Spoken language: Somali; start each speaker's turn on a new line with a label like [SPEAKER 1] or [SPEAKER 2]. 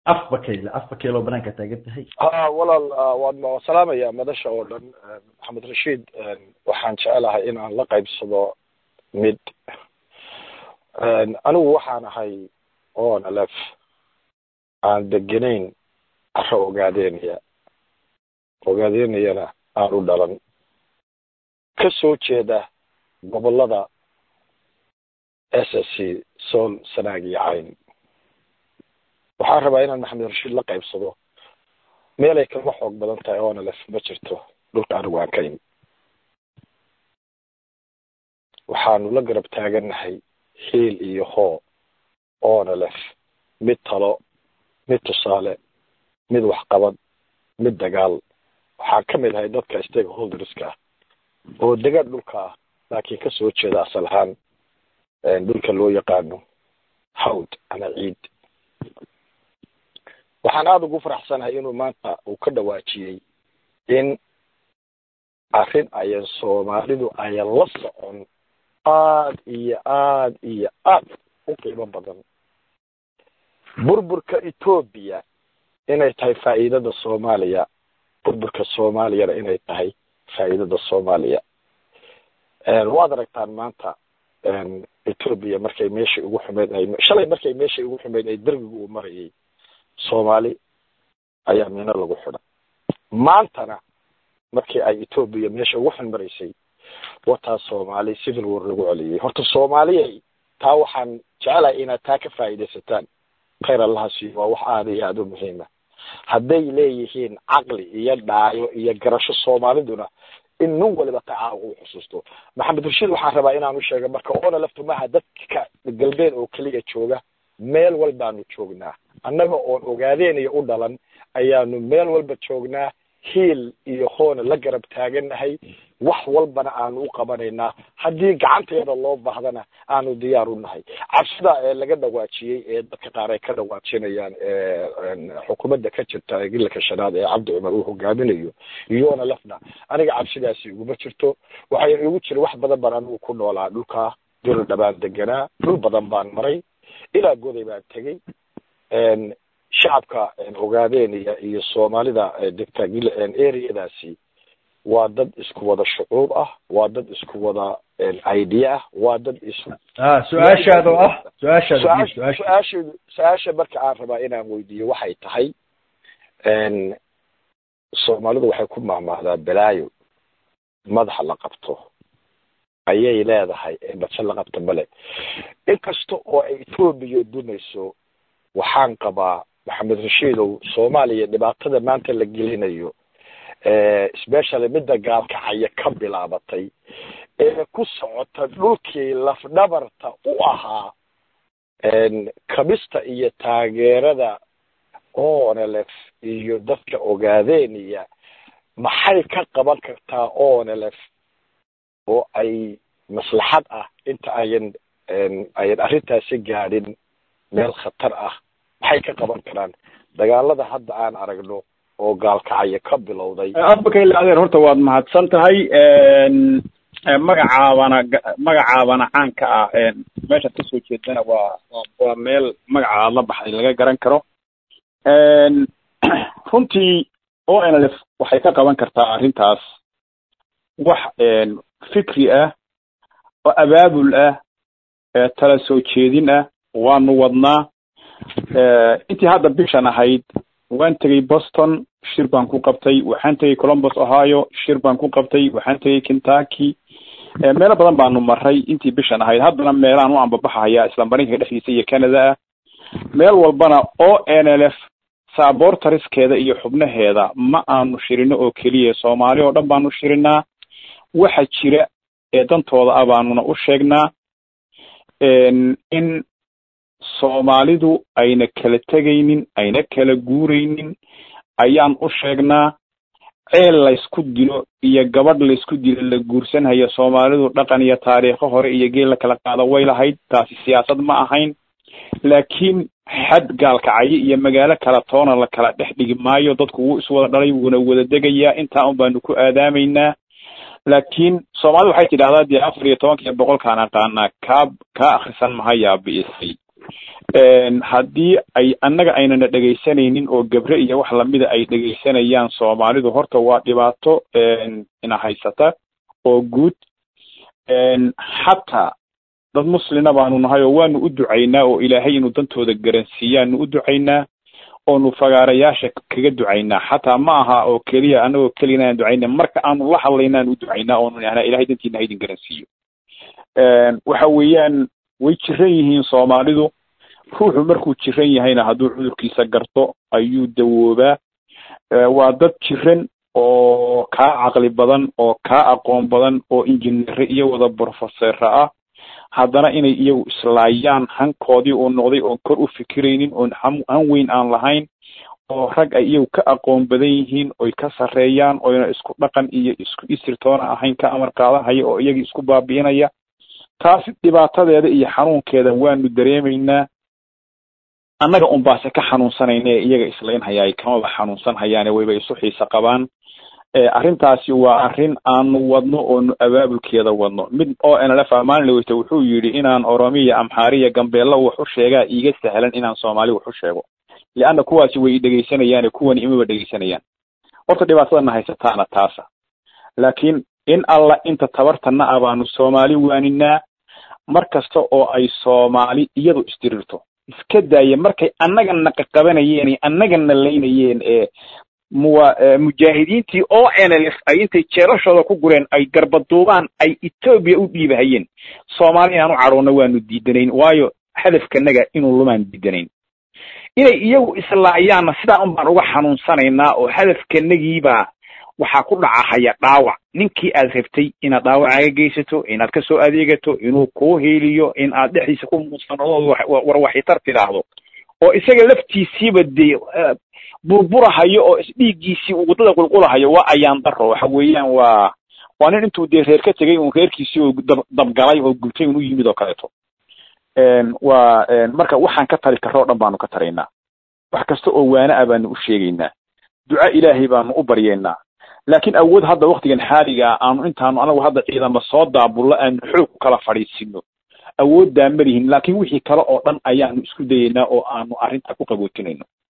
[SPEAKER 1] afbakeyle afbakeyloo banaanka taagan tahay
[SPEAKER 2] ha walaal waad ma salaamaya madasha oo dhan maxamed rashiid waxaan jecelahay in aan la qaybsado mid anigu waxaan ahay oon alef aan deganayn caro ogaadeynaya ogaadeynayana aan u dhalan ka soo jeeda gobolada s s c sool sanaag iyo cayn waxaan rabaa inaan maxamed rashiid la qaybsado meelay kama xoog badan tahay oona lef ma jirto dhulka anigu aan ka imi waxaanu la garab taagannahay hiil iyo hoo oona lef mid talo mid tusaale mid waxqabad mid dagaal waxaan ka mid ahay dadka stakeholderska ah oo degan dhulka ah laakiin ka soo jeeda asal ahaan dhulka loo yaqaano hawd ama ciid waxaan aada ugu faraxsanahay inuu maanta uu ka dhawaajiyey in arrin ayan soomaalidu ayan la socon aad iyo aad iyo aad u qiimo badan burburka etoobiya inay tahay faa'iidada soomaaliya burburka soomaaliyana inay tahay faa'iidada soomaaliya waad aragtaan maanta etoobiya markay meeshai ugu xumeyd ay shalay markay meeshai ugu xumeyd ay dergigu uu marayay soomaali ayaa mino lagu xidha maantana markii ay etoobiya meesha ugu xun maraysay wataa soomaali civil war lagu celiyey horta soomaaliyay taa waxaan jecelahay inaad taa ka faa'iidaysataan khayr allaha siiyo waa wax aada iyo aada u muhiima hadday leeyihiin caqli iyo dhaayo iyo garasho soomaaliduna in nin waliba tacaa uu xusuusto maxamed rashiid waxaan rabaa inaanu sheego marka oona laftu maaha dadka galbeed oo keliya jooga meel walbaanu joognaa annaga oon ogaadeenayo u dhalan ayaanu meel walba joognaa hiil iyo hoona la garab taagannahay wax walbana aanu u qabanaynaa haddii gacanteeda loo baahdana aanu diyaar u nahay cabsida ee laga dhawaajiyey ee dadka qaar ay ka dhawaajinayaan xukuumadda ka jirta gilaka shanaad ee cabdi cumar uu hogaaminayo iyoona lafna aniga cabsidaasi iguma jirto waxay igu jira wax badan baan anigu ku noolaa dhulkaa dul dhabaan deganaa dhul badan baan maray ilaa goday baan tegey shacabka ogaadeen iyo iyo soomaalida degta areadaasi waa dad isku wada shucuub ah waa dad isku wada idea ah waa dad isu
[SPEAKER 1] su-aashaada oo ah su-aashaada
[SPEAKER 2] su-aasheedu su-aasha marka aan rabaa inaan weydiiyo waxay tahay soomaalidu waxay ku maahmaahdaa balaayo madaxa la qabto ayay leedahay badse la qabta male inkasta oo ay etoobiya dumayso waxaan qabaa maxamed rashiidow soomaaliya dhibaatada maanta la gelinayo specially midda gaalkacaya ka bilaabatay ee ku socota dhulkii lafdhabarta u ahaa kabista iyo taageerada onelef iyo dadka ogaadeenaya maxay ka qaban kartaa onelef oo ay maslaxad ah inta ayan ayan arrintaasi gaadhin meel khatar ah maxay ka qaban karaan dagaalada hadda aan aragno oo gaalkacaya ka bilowday
[SPEAKER 3] abakayle adeer horta waad mahadsan tahay magacaabana magacaabana caanka ah meeshaad kasoo jeedana waa waa meel magaca aad la baxday laga garan karo runtii o n l f waxay ka qaban kartaa arrintaas wax fikri ah oo abaabul ah tala soo jeedin ah waanu wadnaa intii hadda bishan ahayd waan tegey boston shir baan ku qabtay waxaan tegey columbus ohio shir baan ku qabtay waxaan tegey kentucky meelo badan baanu maray intii bishan ahayd haddana meelaan u ambabaxaya isla maraykanka dhexdiisa iyo canada ah meel walbana o n l f saaboortariskeeda iyo xubnaheeda ma aanu shirino oo keliya soomaali oo dhan baanu shirinaa waxa jira ee dantooda ah baanuna u sheegnaa in soomaalidu ayna kala tegaynin ayna kala guuraynin ayaan u sheegnaa ceel laysku dilo iyo gabadh laysku dilo la guursanhaya soomaalidu dhaqan iyo taariikho hore iyo geel la kala qaado way lahayd taasi siyaasad ma ahayn laakiin xad gaalkacyo iyo magaalo kala toona la kala dhex dhigi maayo dadku wuu iswada dhalay wuuna wada degayaa intaa un baanu ku aadaamaynaa laakiin soomaalida waxay tidhahdaa dee afar iyo tobanka iyo boqolkaan aqaanaa kaa kaa akrisan mahayaa bi'isay haddii ay annaga aynana dhegaysanaynin oo gabre iyo wax lamida ay dhegaysanayaan soomaalidu horta waa dhibaato ina haysata oo guud xataa dad muslina baanu nahay oo waanu u ducaynaa oo ilaahay inuu dantooda garansiiyaanu u ducaynaa oonu fagaarayaasha kaga ducaynaa xataa ma aha oo keliya anagoo keliya aan ducayna marka aanu la hadlaynaan u ducaynaa oonu nahnaa ilahay dantiina ha idin garansiiyo waxa weeyaan way jiran yihiin soomaalidu ruuxu markuu jiran yahayna hadduu cudurkiisa garto ayuu dawoobaa waa dad jiran oo kaa caqli badan oo kaa aqoon badan oo injineere iyo wada brofesera ah haddana inay iyagu islaayaan hankoodii uu noqday oon kor u fikiraynin oon han weyn aan lahayn oo rag ay iyagu ka aqoon badan yihiin oy ka sarreeyaan oyna isku dhaqan iyo isku isirtoona ahayn ka amar qaadahaya oo iyagii isku baabi'inaya taasi dhibaatadeeda iyo xanuunkeeda waanu dareemaynaa annaga un baase ka xanuunsanayna ee iyaga islaynhayaay kamaba xanuunsan hayaane wayba isu xiise qabaan arrintaasi waa arrin aanu wadno oonu abaabulkeeda wadno mid oo nlf maalin laweyta wuxuu yidhi inaan oromiya amxaariya gambeella wax u sheegaa iiga sahlan inaan soomaali wax u sheego leanna kuwaasi way idhegaysanayaane kuwani imaba dhegaysanayaan horta dhibaatadana haysataana taasa laakiin in alla inta tabartana ah baanu soomaali waaninaa mar kasta oo ay soomaali iyadu isdirirto iska daaya markay annagana qaqabanayeen annagana laynayeen ee muwa mujaahidiintii o n l f ay intay jeerashooda ku gureen ay garbaduubaan ay etoobiya u dhiibahayeen soomaali inaan u cadhoonna waanu diidanayn waayo hadafkanaga inuu lumaan diidanayn inay iyagu islaayaanna sidaa un baan uga xanuunsanaynaa oo hadafkanagiibaa waxaa ku dhacahaya dhaawac ninkii aad rabtay inaad dhaawacaaga geysato inaad kasoo adeegato inuu kuu heeliyo in aad dhexdiisa ku muusanado war waxitar tidhaahdo oo isaga laftiisiiba dee burburahayo oo isdhiiggiisii uu waddada qulqulahayo waa ayaan daro waxa weeyaan waa waa nin intuu dee reer ka tegay un reerkiisii oo dab dabgalay oo gubtay un u yimid oo kaleeto waa marka waxaan ka tari karro o dhan baanu ka taraynaa wax kasta oo waana ah baanu u sheegaynaa duca ilaahay baanu u baryeynaa laakiin awood hadda waktigan xaaliga aanu intaanu anagu hadda ciidama soo daabullo aanu xoog ku kala fadhiisino awooddaa malihin laakiin wixii kale oo dhan ayaanu isku dayeynaa oo aanu arrintaa ku qaboojinayno